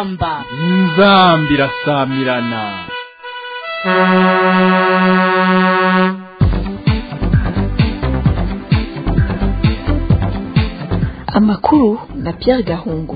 inzamba inzamba irasamirana amakuru na Pierre Gahungu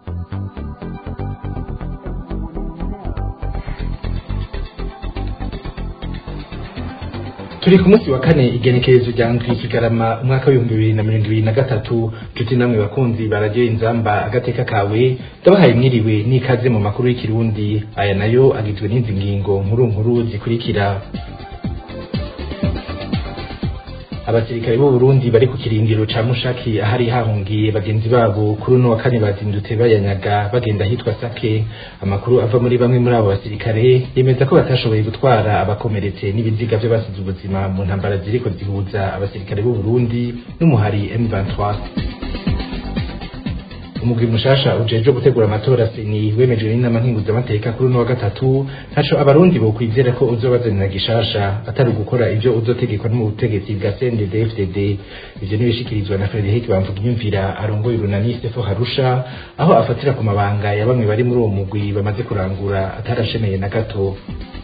turi ku munsi wa kane igenekerezo rya ndwi kigarama umwaka w'ibihumbi bibiri na mirongo ibiri na gatatu nshuti namwe bakunzi baradiyo inzamba agateka kawe ndabahaye mwiriwe n'ikaze mu makuru y'ikirundi aya nayo agizwe n'izi ngingo nkuru nkuru zikurikira abasirikare b'u Burundi bari ku kirindiro ca Mushaki ahari hahungiye bagenzi babo kuri uno wa kane bazindutse bayanyaga bagenda hitwa Sake amakuru ava muri bamwe muri abo basirikare yemeza ko batashoboye gutwara abakomeretse n'ibiziga by'abasize ubuzima mu ntambara ziriko zihuza abasirikare b'u Burundi n'umuhari M23 umugwi mushasha ujejwe gutegura amatora seni wemejwe n'inama nkinguzamateka kuri uno wa gatatu ntaco abarundi bokwizera ko uzobazanira gishasha atari ugukora ivyo uzotegekwa n'ubutegetsi bwa CNDD-FDD ivyo nibishikirizwa na Frederic Bamvugiyumvira arongoye urunani Stefo Harusha aho afatira ku mabanga ya bamwe bari muri uwo mugwi bamaze kurangura atarashemeye na gato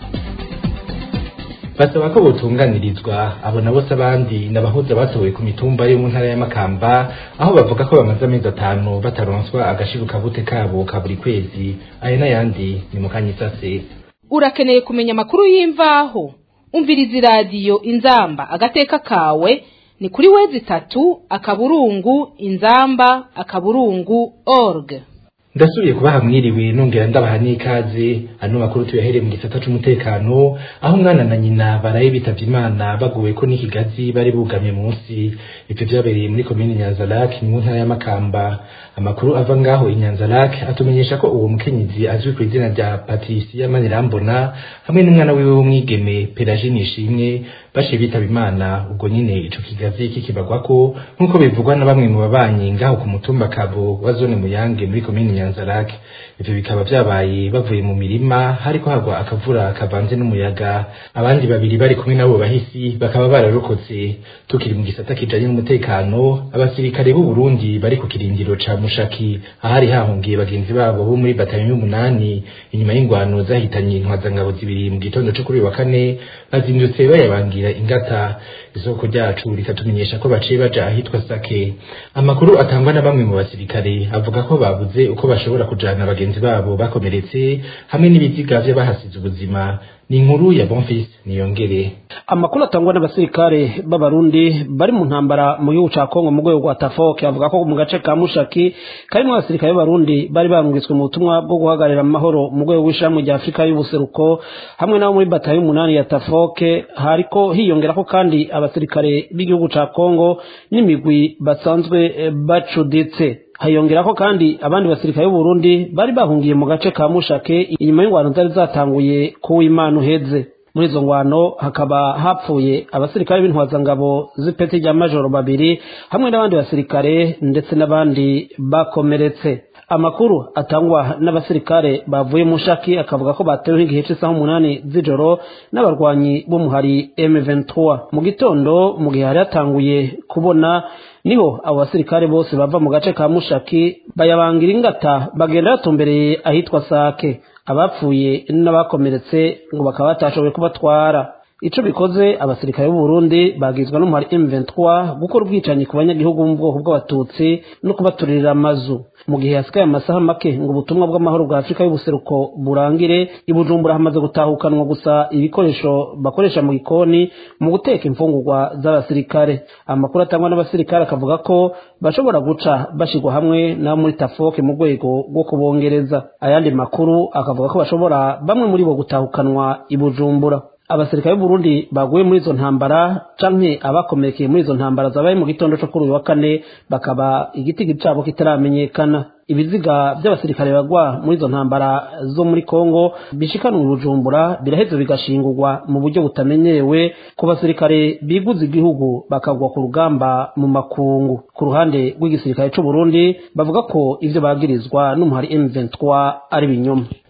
basaba ko botunganirizwa abo nabo se abandi n'abahuza batowe ku mitumba yo mu ntara ya Makamba aho bavuga ko bamaze amezi atanu bataronswa agashiruka bute kabo ka buri kwezi aya n'ayandi ni mu kanyisase urakeneye kumenya amakuru y'imvaho umviriza iradiyo inzamba agateka kawe ni kuri wezi itatu akaburungu inzamba akaburungu org ndasubiye kubaha mwiriwe nongera ndabaha n'ikaze ano makuru tuyahereye mu gisata c'umutekano aho umwana na nyina baraye bitavye imana baguwe ko n'ikigazi bari bugamye munsi ivyo vyabereye muri komine nyanzarake mu ntara ya makamba amakuru ava ngaho i nyanzarake atumenyesha ko uwo mukenyezi azwi ku izina rya patricia manirambona hamwe n'umwana wiwe w'umwigeme peragine ishimwe bashiye bitaba imana ubwo nyine ico kigazi kikibagwako nk'uko bivugwa na bamwe mu babanyi ngaho ku mutumba kabo wa zone muyange muri komine nyanzarake ivyo bikaba vyabaye bavuye mu mirima hariko hagwa akavura kavanze n'umuyaga abandi babiri bari kumwe nabo bahisi bakaba bararokotse tukiri mu gisata kijanye n'umutekano abasirikare b'u Burundi bari ku kirindiro ca Mushaki ahari hahungiye bagenzi babo bo muri batayo y'umunani inyuma y'ingwano zahitanye intwazangabo zibiri mu gitondo co kuri wa kane bazindutse bayabangira ingata isoko ryacu rikatumenyesha ko baciye baja ahitwa Sake amakuru atangwa na bamwe mu basirikare avuga ko babuze uko bashobora kujana bagenzi babo bakomeretse hamwe n'ibiziga vy'abahasize ubuzima ni inkuru ya Bonfils niyongere amakuru atangwa n'abasirikare b'abarundi bari mu ntambara mu gihugu ca Kongo mu rwego rwa Tafoke avuga ko mu gace ka Mushaki karimo abasirikare b'abarundi bari barungitswe mu butumwa bwo guhagararira amahoro mu rwego rw'ishamwe rya Afurika y'ubuseruko hamwe nabo muri batayo y'umunani ya Tafoke hariko hiyongerako kandi abasirikare b'igihugu ca Kongo n'imigwi basanzwe bacuditse hayongerako kandi abandi basirikare b'u Burundi bari bahungiye mu gace ka Mushake inyuma y'ingwano zari zatanguye ku Imana uheze muri izo ngwano hakaba hapfuye abasirikare b'intwazangabo z'ipeti rya majoro babiri hamwe n'abandi basirikare ndetse n'abandi bakomeretse amakuru atangwa n'abasirikare bavuye mu shaki akavuga ko batewe nk'igihe cy'isaha umunani z'ijoro n'abarwanyi b'umuhari M23 mu gitondo mu gihe hari hatanguye kubona niho abo basirikare bose bava mu gace ka mushaki bayabangira ingata bagenda batumbereye ahitwa sake abapfuye n'abakomeretse ngo bakaba batashoboye kubatwara ico bikoze abasirikare b'u Burundi bagizwe n'umuhari M23 gukora ubwicanyi ku banyagihugu mu bwoko bw'abatutsi no kubaturira amazu mu gihe hasigaye amasaha make ngo ubutumwa bw'amahoro bwa Afurika y'ubuseruko burangire i Bujumbura hamaze gutahukanwa gusa ibikoresho bakoresha mu gikoni mu guteka imfungurwa z'abasirikare amakuru atangwa n'abasirikare akavuga ko bashobora guca bashirwa hamwe na muri Tafoke mu rwego rwo kubongereza ayandi makuru akavuga ko bashobora bamwe muri bo gutahukanwa i Bujumbura abasirikare b'Uburundi baguye muri izo ntambara canke abakomerekeye muri izo ntambara zabaye mu gitondo cyo kuri uyu wa kane bakaba igitigi cabo kitaramenyekana ibiziga by'abasirikare bagwa muri izo ntambara zo muri Kongo bishikanwa Bujumbura biraheze bigashingurwa mu buryo butamenyerewe ku basirikare biguze igihugu bakagwa ku rugamba mu makungu ku ruhande rw'igisirikare c'u Burundi bavuga ko ivyo bagirizwa n'umuhari M23 ari binyoma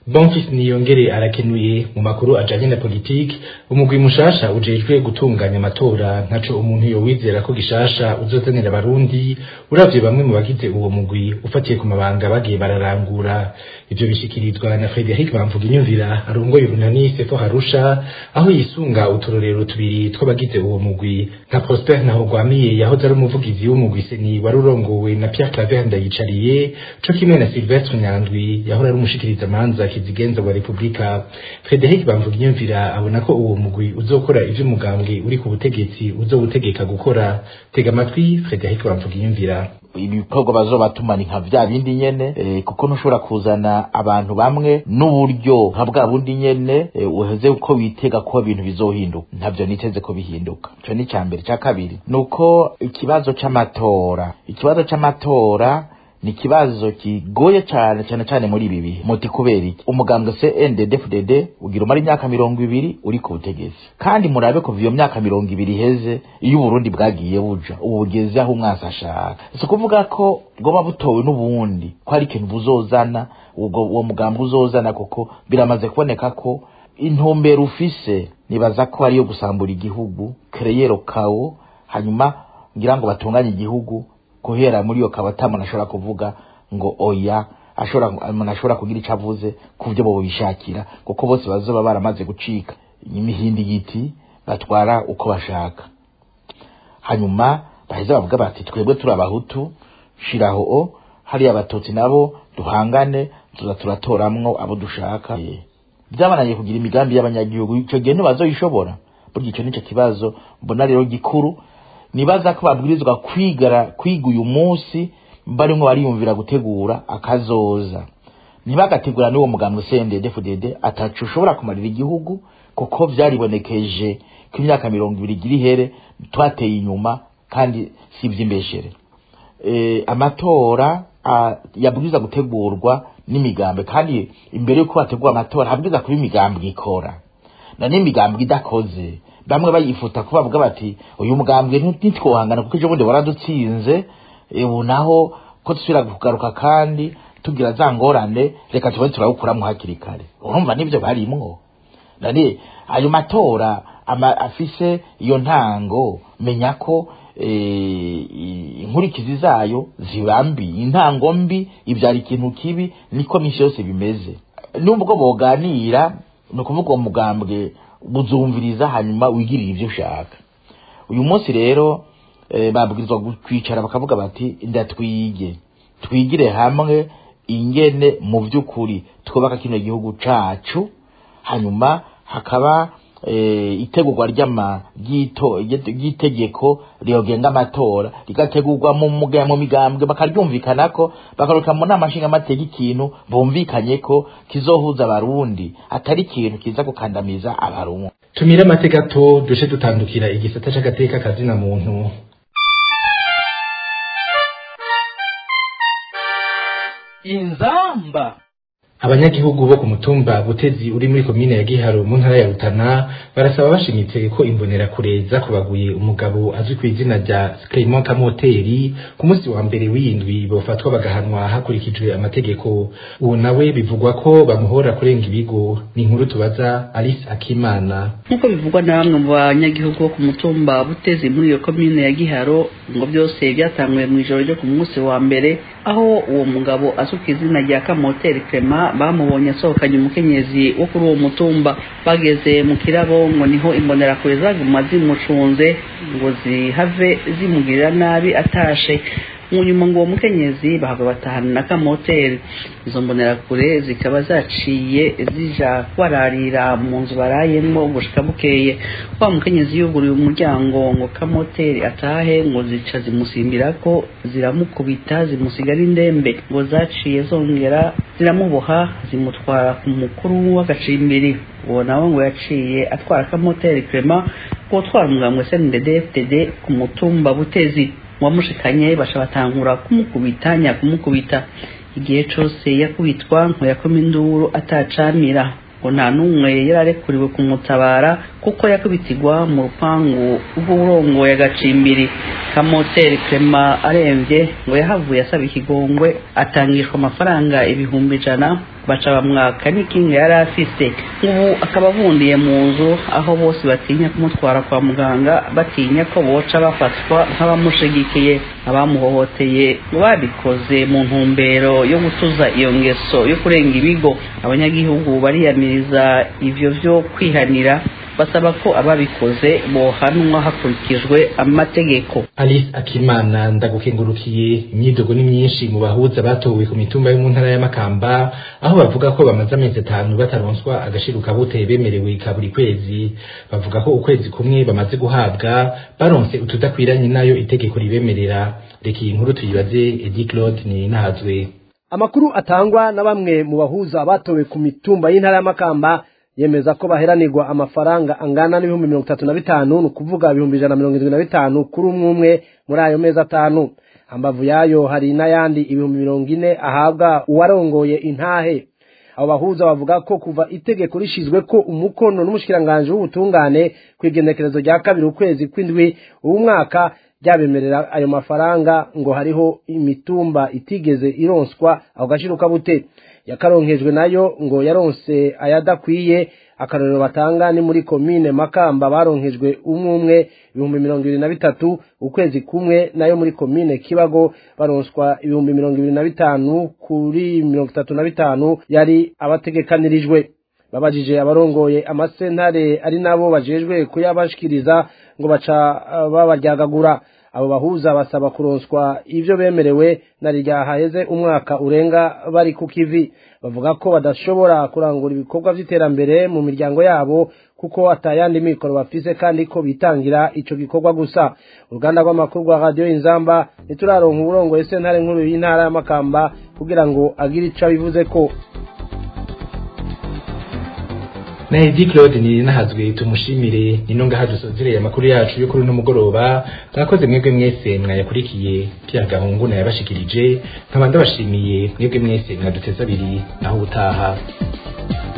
Bonfils Niyongere arakenuye mu makuru ajanye na politiki umugwi mushasha ujejwe gutunganya amatora ntaco umuntu yowizera ko gishasha uzozanira abarundi uravye bamwe mu bagize uwo mugwi ufatiye ku mabanga bagiye bararangura ivyo bishikirizwa na Frederic Bamvuga inyumvira arongoye urunani Sefo Harusha aho yisunga uturorero tubiri tw'abagize uwo mugwi nka Prosper Ntahogwamiye yahoze ari umuvugizi w'umugwi seni wari urongowe na Pierre Claver Ndayicariye co kimwe na Sylvestre Nyandwi yahora ari umushikiriza manza kizigenza wa Republika Frederic Bamvuga inyumvira abona ko uwo mugwi uzokora ivyo umugambwe uri ku butegetsi uzowutegeka gukora tega amatwi Frederic Bamvuga inyumvira ibikorwa bazobatumana nka vya bindi nyene eh, kuko ntushobora kuzana abantu bamwe n'uburyo nka bwa bundi nyene eh, uheze uko witega ko ibintu bizohinduka ntavyo niteze ko bihinduka ico ni ca mbere ca kabiri nuko ikibazo c'amatora ikibazo c'amatora ni ikibazo kigoye cyane cyane cyane muri ibi bihe muti kubera iki umugambwe CNDD-FDD ugira umara imyaka mirongo ibiri uri ku butegetsi kandi murabe kuva iyo myaka mirongo ibiri iheze iyo uburundi bwagiye buja ubu bugeze aho umwasi ashaka si ukuvuga ko bwoba butowe n'ubundi ko hari ikintu buzozana ubwo uwo mugambwe uzozana kuko biramaze kuboneka ko intumbero ufise nibaza ko ariyo gusambura igihugu kereyero kawo hanyuma ngira ngo batunganye igihugu guhera muri iyo kabata umuntu ashobora kuvuga ngo oya ashobora umuntu ashobora kugira icyo avuze ku byo bo bishakira kuko bose bazoba baramaze gucika imihindi y'iti batwara uko bashaka hanyuma baheza bavuga bati twebwe turi abahutu shiraho o hariya abatutsi nabo duhangane tuza turatoramwo abo dushaka byabananiye kugira imigambi y'abanyagihugu icyo gihe ntibazoyishobora burya icyo nicyo kibazo mbona rero gikuru nibaza ko babwirizwa kwigara kwiga uyu munsi barimo bariyumvira gutegura akazoza ntibagategura n'uwo mugambwe CNDD-FDD atacu ushobora kumarira igihugu kuko byaribonekeje ko imyaka mirongo ibiri igira ihere twateye inyuma kandi si iby'imbeshere e, amatora yabwiza gutegurwa n'imigambi kandi imbere y'uko bategura amatora habwiza kuba imigambi ikora na n'imigambi idakoze bamwe bayifuta ko bavuga bati uyu mugambwe ntitwohangana kuko ejo bundi waradutsinze ubu naho ko dusubira kugaruka kandi tugira za ngorane reka tube turawukuramo hakiri kare urumva nibyo barimwo nani ayo matora afise iyo ntango menya ko inkurikizi zayo ziba mbi intango mbi ibyara ikintu kibi niko minsi yose bimeze nubwo boganira ni ukuvuga uwo mugambwe buzumviriza hanyuma wigirire ibyo ushaka uyu munsi rero babwirizwa kwicara bakavuga bati ndatwige twigire hamwe ingene mu by'ukuri twubaka kino gihugu cacu hanyuma hakaba itegurwa ry'itegeko riyogenga amatora rigategurwa mu migambwe bakaryumvikanako bakaruka mu nama nshingamateka ikintu bumvikanye ko kizohuza abarundi atari ikintu kiza gukandamiza abarundi tumire amateka to duce dutandukira igisata c'agateka kazina muntu inzamba abanyagihugu bo ku mutumba butezi uri muri komine ya giharo mu ntara ya rutana barasaba bashimitse ko imbonerakure zakubaguye umugabo azwi ku izina rya Clement Kamoteri ku munsi wa mbere w'indwi bofatwa bagahanwa hakurikijwe amategeko uwo nawe bivugwa ko bamuhora kurenga ibigo ni inkuru tubaza Alice Akimana nk'uko bivugwa na bamwe mu banyagihugu bo ku mutumba butezi muri iyo komine ya giharo ngo byose byatanguye mu ijoro ryo ku munsi wa mbere aho uwo mugabo azwi ku izina rya Kamoteri Clement bamubonye asohokanye umukenyezi wo kuri uwo mutumba bageze mu kirabo ngo niho imbonerakure zaguma zimucunze ngo zihave zimugirira nabi atashe mu nyuma ngo uwo mukenyezi bahava batahana na kamoteri izo mbonerakure zikaba zaciye zija kwararira mu nzu barayemo gushika bukeye wa mukenyezi yuguruye umuryango ngo kamoteri atahe ngo zica zimusimbira ko ziramukubita zimusigara indembe ngo zaciye zongera ziramuboha zimutwara ku mukuru w'agacimbiri uwo nawe ngo yaciye atwara kamoteri krema ngo utwara umugambwe snddfdd ku mutumba butezi wamushikanye basha batangura kumukubita nyakumukubita igihe cose yakubitwa ngo yakoma induru atacamira ngo nta n'umwe yararekuriwe kumutabara kuko yakubitirwa mu rupangu rw'uburongoye agacimbiri kamoteri krema aremvye ngo yahavuye asaba ikigongwe atangishwa amafaranga ibihumbi ijana baca bamwaka n'ikinga yari afise ubu akaba avundiye mu nzu aho bose batinya kumutwara kwa muganga batinya ko boca bafatwa nk'abamushigikiye abamuhohoteye babikoze mu ntumbero yo gutuza iyo ngeso yo kurenga ibigo abanyagihugu bariyamiriza ivyo vyo kwihanira basaba ko ababikoze bohanwa hakurikijwe amategeko alice akimana ndagukengurukiye imyidogo ni myinshi mu bahuza batowe ku mitumba yo mu ntara y'amakamba aho bavuga ko bamaze amezi atanu bataronswa agashiruka buteye bemerewe ka buri kwezi bavuga ko ukwezi kumwe bamaze guhabwa baronse utudakwiranye nayo itegeko ribemerera reka iyi nkuru tuyibaze edi claude ni nahazwe amakuru atangwa na bamwe mu bahuza batowe ku mitumba y'intara y'amakamba yemeza ko baheranirwa amafaranga angana n'ibihumbi mirongo itatu na bitanu ni ukuvuga ibihumbi ijana na mirongo irindwi na bitanu kuri umwe umwe muri ayo mezi atanu hambavu yayo hari n'ayandi ibihumbi mirongo ine ahabwa uwarongoye intahe abo bahuza bavuga ko kuva itegeko rishizwe ko umukono n'umushikiranganji w'ubutungane ku igenekerezo rya kabiri ukwezi kw'indwi uwu mwaka ryabemerera ayo mafaranga ngo hariho imitumba itigeze ironswa ako gashiruka bute yakaronkejwe nayo ngo yaronse ayadakwiye akarorero batanga ni muri komine makamba baronkejwe umwe umwe ibihumbi mirongo ibiri na bitatu ukwezi kumwe nayo muri komine kibago baronswa ibihumbi mirongo ibiri na bitanu kuri mirongo itatu na bitanu yari abategekanirijwe babajije abarongoye amasentare ari nabo bajejwe kuyabashikiriza ngo baca uh, babaryagagura abo bahuza basaba kuronswa ivyo bemerewe na rya haheze umwaka urenga bari ku kivi bavuga ko badashobora kurangura ibikorwa vy'iterambere mu miryango yabo kuko atayandi mikoro bafise kandi ko bitangira ico gikorwa gusa uruganda rw'amakuru rwa radiyo inzamba ntituraronka uburongoye sentare nkuru y'intara y'amakamba kugira ngo agire ico abivuze ko na edi claude ni nahazwe tumushimire nino ngaha dusozereye amakuru yacu yo kuri uno mugoroba mwakoze mwebwe mwese mwayakurikiye pya gahungu nayabashikirije nkaba ndabashimiye mwebwe mwese mwaduteza abiri naho ubutaha